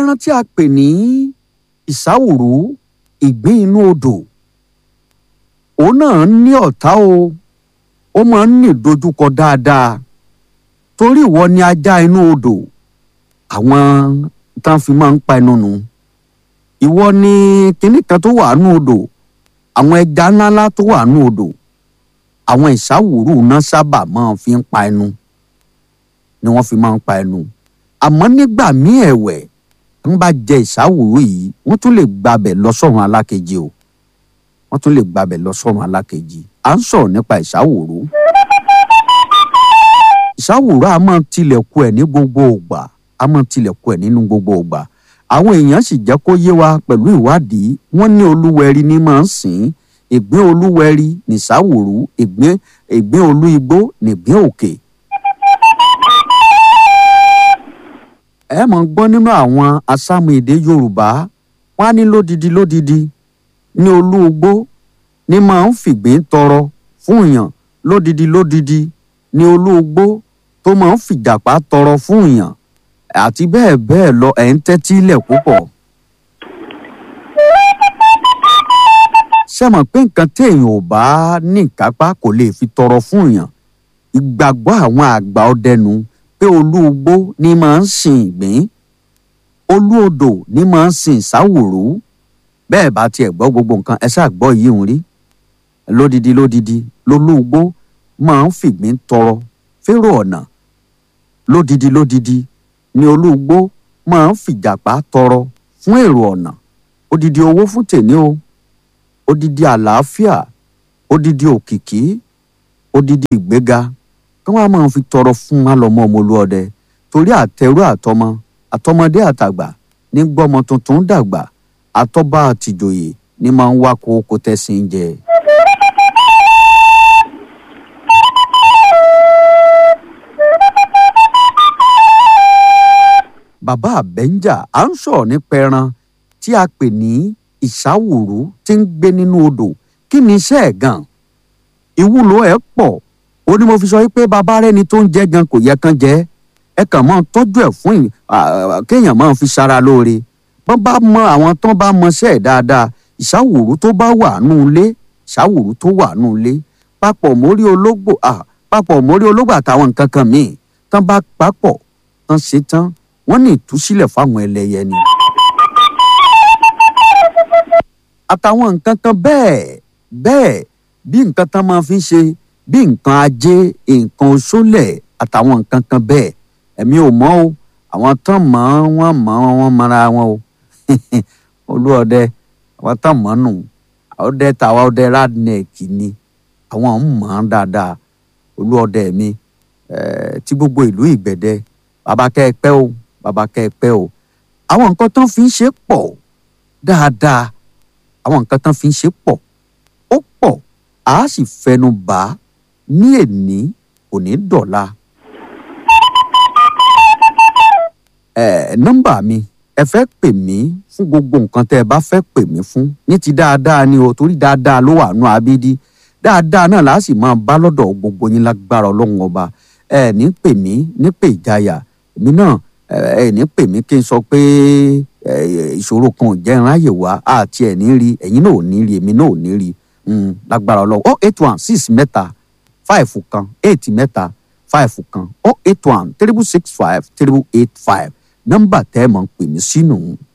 ẹran tí a pè ní ìsáwùrú ìgbín inú odò òun náà ní ọ̀tá o ó máa ń ní ìdojúkọ dáadáa torí ìwọ ni ajá inú odò àwọn tán fi máa ń pa ẹnu nù ìwọ ni kinní kan tó wà nú odò àwọn ẹja ńláńlá tó wà nú odò àwọn ìsáwùrú náà sábà máa fi ń pa ẹnu ni wọ́n fi máa ń pa ẹnu àmọ́ nígbà míì ẹ̀wẹ̀ ń bá jẹ ìsáwùrú yìí wọ́n tún lè gbabẹ̀ lọ sọ́run alákejì o wọ́n tún lè gbabẹ̀ lọ sọ́run alákejì à ń sọ̀rọ̀ nípa ìsáwùrú ìsáwùrú a máa tilẹ̀kù ẹ̀ ní gbogbo ògbà a máa tilẹ̀kù ẹ̀ nínú gbogbo ògbà àwọn èèyàn sì jẹ́ kó yé wa pẹ̀lú ìwádìí wọ́n ní olúwẹ̀rí ní máa ń sìn ìgbín olúwẹ̀rí nìsáwùrú ìgbín ìgbín olú igbó nìgbín òkè. ẹ mọ̀ ń gbọ́ nínú àwọn asámu èdè yorùbá wọ́n á ní lódidi lódidi ní olú igbó ní máa ń fìgbín tọrọ fún èèyàn lódidi lódidi ní olú igbó tó máa ń fìjàpá tọrọ fún èèyàn àti bẹ́ẹ̀ bẹ́ẹ̀ lọ ẹ̀ ń tẹ́tí lẹ̀ púpọ̀. ṣé mọ̀ pé nǹkan téèyàn ò bá ní ìkápá kò lè fi tọrọ fún èèyàn ìgbàgbọ́ àwọn àgbà ọdẹnu pé olú igbó ní máa ń sin ìgbín olú odò ní máa ń sin ìsáwòrú bẹ́ẹ̀ bá tiẹ̀ gbọ́ gbogbo nǹkan ẹ ṣáà gbọ́ yìí ń rí lódidi lódidi lolú igbó máa ń fìgbín tọrọ férò ọ̀nà lódidi lódidi ni olúgbó máa ń fìjàpá tọrọ fún èrò ọ̀nà odidi owó fún tèmi o odidi àlàáfíà odidi òkìkí odidi ìgbéga kí wọ́n á máa fi tọrọ fún alọ́mọ ọmọlúọdẹ torí àtẹrú àtọmọ àtọmọdé àtàgbà ní gbọ́mọ tuntun dàgbà àtọ́ba àtìjòyè ní máa ń wá kókó tẹ́sìn jẹ. bàbá àbẹ́ńjà à ń sọ̀rọ̀ nípa ẹran tí a pè ní ìsáwùrú tí ń gbé nínú odò kí ni iṣẹ́ ẹ̀ gan ìwúlò ẹ̀ pọ̀ ó ní mo fi sọ pé bàbá rẹni tó ń jẹ gan kò yẹ kán jẹ ẹ kàn máa tọ́jú ẹ̀ fún kéèyàn máa fi ṣara lóore bọ́n bá mọ àwọn tán bá mọṣẹ́ ẹ̀ dáadáa ìsáwùrú tó bá wà nù ilé ìsáwùrú tó wà nù ilé papọ̀ mórí ológbò papọ̀ mórí ológbò àtàwọn nǹkan kan míì tán bá papọ̀ tán ṣe tán wọ́n ní ìtúsílẹ̀ fáwọn ẹlẹ́yẹ ni. àtàwọn nǹkan kan bẹ́ẹ̀ bẹ́ẹ̀ bí nǹkan tán máa fi ṣe bí nǹkan ajé nǹkan oṣólẹ̀ àtàwọn nǹkan kan bẹ́ẹ̀ ẹ̀mí ò mọ̀ o àwọn tán mọ̀ wọ́n mọ̀ wọ́n mọ̀ra wọn o olúọdẹ àwọn tán mọ̀ nù ọdẹ tàwa ọdẹ radneck ni àwọn ń mọ̀ ọ́n dáadáa olúọdẹ mi tí gbogbo ìlú ìgbẹ̀dẹ bàbá kẹ́ ẹ pẹ́ o bàbá kẹ́ ẹ pẹ́ o àwọn nǹkan tán fi ń ṣe pọ̀ dáadáa àwọn nǹkan tán fi ń ṣe pọ̀ ó pọ̀ a sì fẹnu bà á ní èní kò ní dọ̀la. ẹ nọ́mbà mi ẹ fẹ́ pè mí fún gbogbo nǹkan tẹ́ ẹ bá fẹ́ pè mí fún ní ti dáadáa ni o torí dáadáa ló wà nù abídí dáadáa náà láà sì máa bá lọ́dọ̀ gbogbo yín lágbára ọlọ́run ọba ẹ ní pè mí ní pè ìjayà èmi náà ẹ ní pè mí kí n sọ pé ìṣòro kan ò jẹ́ ìráyè wá àti ẹ̀ ní rí ẹ̀yin náà ò ní rí èmi náà ò ní rí lágbára ọlọ́run oh eight one six mẹ́ta five kan eight mẹ́ta five kan oh eight one triple six five triple eight five nọ́mbà tẹ́ ẹ mọ̀ ń pè mí sínú.